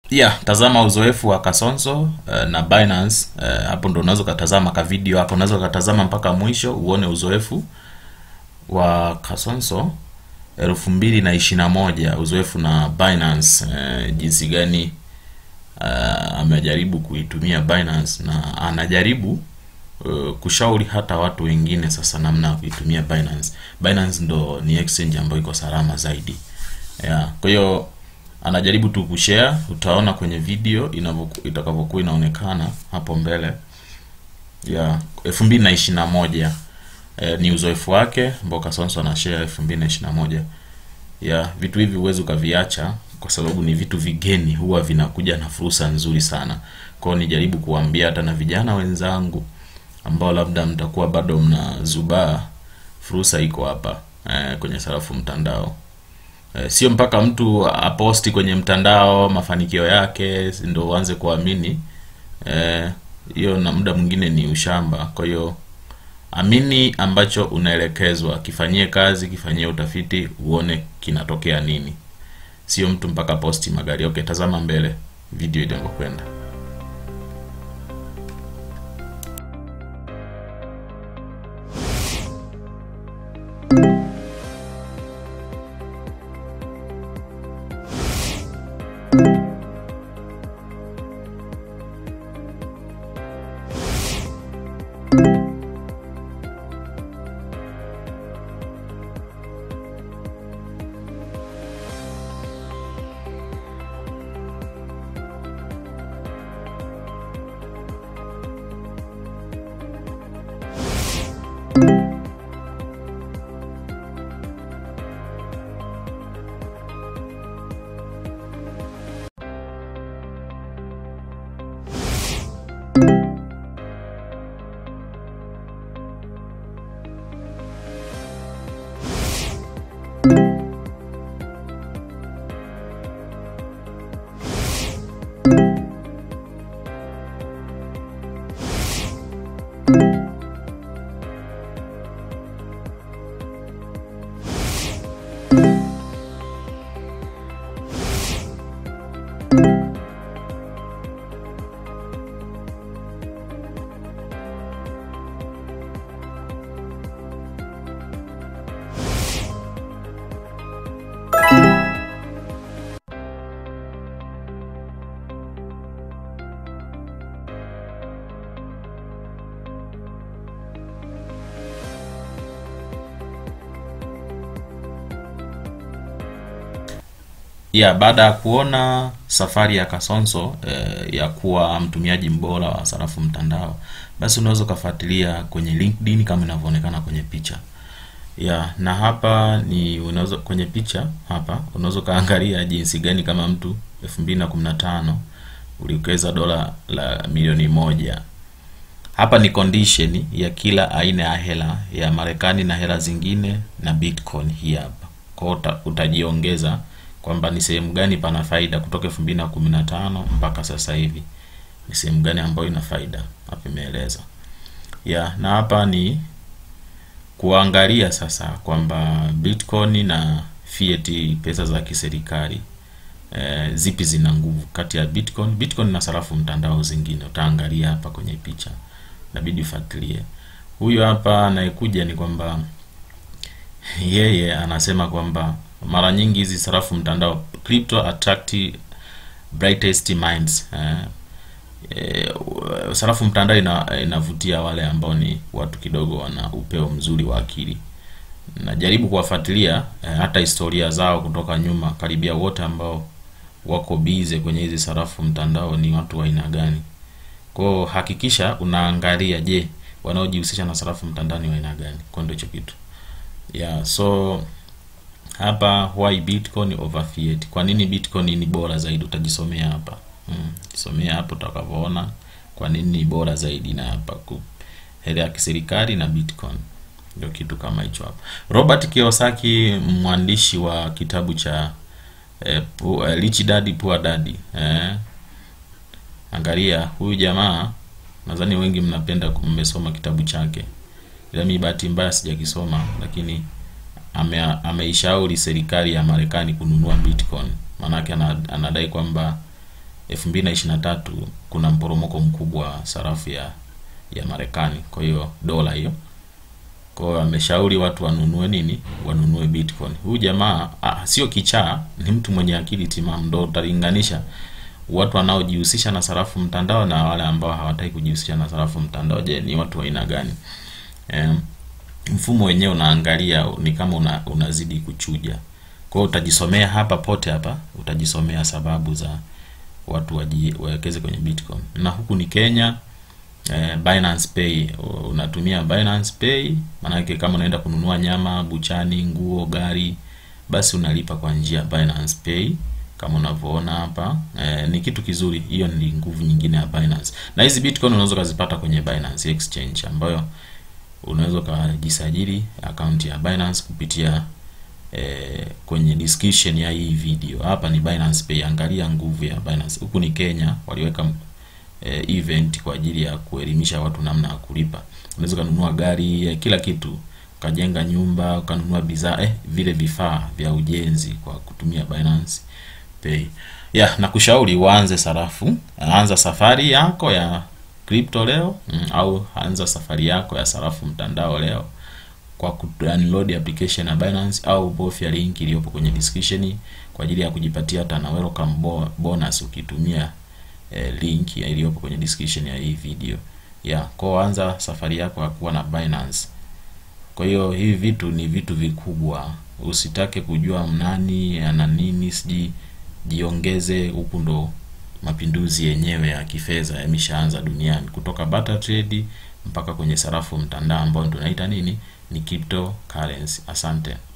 yeah tazama uzoefu wa kasonso uh, na binance uh, hapo ndo unaweza ukatazama ka video hapo unaweza ukatazama mpaka mwisho uone uzoefu wa kasonso elfu mbili na ishiri na moja uzoefu na binance uh, jinsi gani uh, amejaribu kuitumia binance na anajaribu uh, kushauri hata watu wengine sasa namna ya kuitumia binance binance ndo ni exchange ambayo iko salama zaidi yeah. kwa hiyo anajaribu tu kushare utaona kwenye video inavyoku- itakavyokuwa inaonekana hapo mbele ya elfu mbili na ishiri na moja eh, ni uzoefu wake ambao kasonso anashare elfu mbili na ishiri na moja ya vitu hivi huwezi ukaviacha kwa sababu ni vitu vigeni huwa vinakuja na fursa nzuri sana kwao nijaribu kuwaambia hata na vijana wenzangu ambao labda mtakuwa bado mnazubaa fursa iko hapa eh, kwenye sarafu mtandao Eh, sio mpaka mtu aposti kwenye mtandao mafanikio yake ndo uanze kuamini Eh, hiyo na muda mwingine ni ushamba kwa hiyo amini ambacho unaelekezwa kifanyie kazi kifanyie utafiti uone kinatokea nini sio mtu mpaka posti magari okay tazama mbele video inavyokwenda ya baada ya kuona safari ya kasonso eh, ya kuwa mtumiaji mbora wa sarafu mtandao basi unaweza ukafuatilia kwenye linkedin kama inavyoonekana kwenye picha ya na hapa ni unaweza kwenye picha hapa unaweza ukaangalia jinsi gani kama mtu 2015 uliwekeza dola la milioni moja hapa ni condition ya kila aina ya hela ya marekani na hela zingine na bitcoin hii hapa kwao uta, utajiongeza kwamba ni sehemu gani pana faida kutoka 2015 mpaka sasa hivi ni sehemu gani ambayo ina faida hapa imeeleza ya na hapa ni kuangalia sasa kwamba bitcoin na fiat pesa za kiserikali e, zipi zina nguvu kati ya bitcoin bitcoin na sarafu mtandao zingine utaangalia hapa kwenye picha inabidi ufuatilie huyo hapa anayekuja ni kwamba yeye anasema kwamba mara nyingi hizi sarafu mtandao crypto attract brightest minds eh, eh, sarafu mtandao ina, inavutia wale ambao ni watu kidogo wana upeo mzuri wa akili najaribu kuwafuatilia eh, hata historia zao kutoka nyuma karibia wote ambao wako bize kwenye hizi sarafu mtandao ni watu wa aina gani kwao hakikisha unaangalia je wanaojihusisha na sarafu mtandao ni wa aina gani kwa ndio hicho kitu yeah so hapa why bitcoin over fiat kwa nini bitcoin ni bora zaidi utajisomea hapa mm, jisomea hapo utakavyoona kwa nini ni bora zaidi na hapa ku hela ya kiserikali na bitcoin ndio kitu kama hicho hapa robert kiyosaki mwandishi wa kitabu cha eh, pu, eh, rich dad poor dad eh, angalia huyu jamaa nadhani wengi mnapenda mmesoma kitabu chake ila mi bahati mbaya sijakisoma lakini ame, ameishauri serikali ya Marekani kununua Bitcoin. Maanake ana- anadai kwamba 2023 kuna mporomoko mkubwa wa sarafu ya ya Marekani, kwa hiyo dola hiyo. Kwa hiyo ameshauri watu wanunue nini? Wanunue Bitcoin. Huyu jamaa ah, sio kichaa, ni mtu mwenye akili timamu. Ndo utalinganisha watu wanaojihusisha na sarafu mtandao na wale ambao hawataki kujihusisha na sarafu mtandao. Je, ni watu wa aina gani? Eh, mfumo wenyewe unaangalia ni kama una, unazidi kuchuja. Kwa hiyo utajisomea hapa pote hapa, utajisomea sababu za watu waji- wawekeze kwenye Bitcoin. Na huku ni Kenya, eh, Binance Pay unatumia Binance Pay, maanake kama unaenda kununua nyama buchani, nguo, gari, basi unalipa kwa njia ya Binance Pay kama unavyoona hapa. Eh, ni kitu kizuri, hiyo ni nguvu nyingine ya Binance. Na hizi Bitcoin unaweza ukazipata kwenye Binance Exchange ambayo unaweza ukajisajili akaunti ya Binance kupitia eh, kwenye description ya hii video. Hapa ni Binance Pay, angalia nguvu ya Binance. Huku ni Kenya, waliweka eh, event kwa ajili ya kuelimisha watu namna ya kulipa. Unaweza ukanunua gari eh, kila kitu, ukajenga nyumba, ukanunua bidhaa eh, vile vifaa vya ujenzi kwa kutumia Binance Pay. Yeah, na kushauri uanze sarafu, anza safari yako ya crypto leo mm, au anza safari yako ya sarafu mtandao leo kwa kudownload application ya Binance au bofya link iliyopo kwenye description kwa ajili ya kujipatia hata na welcome bo- bonus ukitumia eh, link ya iliyopo kwenye description ya hii video. Yeah, kwa anza safari yako ya kuwa na Binance. Kwa hiyo hivi vitu ni vitu vikubwa, usitake kujua nani ana nini, siji jiongeze. Huku ndo mapinduzi yenyewe ya kifedha yameshaanza duniani, kutoka barter trade mpaka kwenye sarafu mtandao ambayo tunaita nini, ni cryptocurrency. Asante.